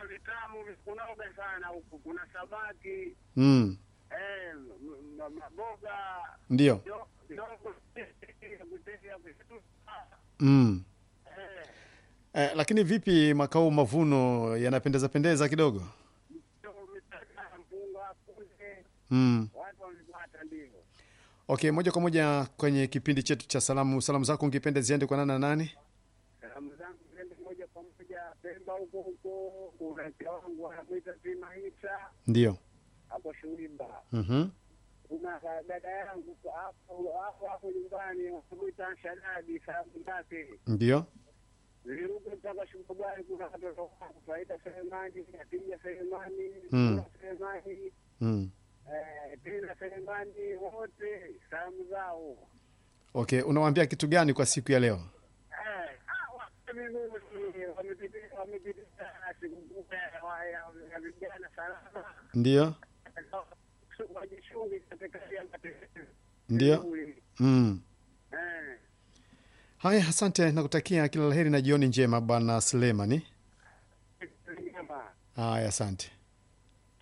vitamu kunoga sana huku, kuna samaki mm. eh, m- m- maboga Ndio. do- dogo kutetea vitu mm. eh, Eh, lakini vipi mwaka huu mavuno yanapendeza pendeza kidogo? ndio mitaka mpunga kunde mm. watu wamepata ndio. Okay, moja kwa moja kwenye kipindi chetu cha salamu. Salamu zako ungependa ziende kwa nani na nani? Salamu zangu ziende moja kwa moja Pemba huko huko, kuna mke wangu anamwita Simaita Ndio. hapo Shuimba. mm kuna ka- dada yangu hapo hapo hapo nyumbani wanamwita Shadadi salamu zake Ndio. Niliruka mpaka Shumbagani, kuna watoto wangu Faida Selemani, Atija Selemani, Mm. Sura Selemani, mm. eh, Tina Selemani, wote salamu zao. Okay, unawaambia kitu gani kwa siku ya leo? Eh, ah, wa- mimi wamepitia wamepitia sikukuu ya- wa- ya ya vijana salama, Ndio. wajishungi katika hali ya matatizo. Ndio. mm. Eh. Haya, asante, nakutakia kila la heri na jioni njema bwana Sulemani. Nyama. Haya, asante.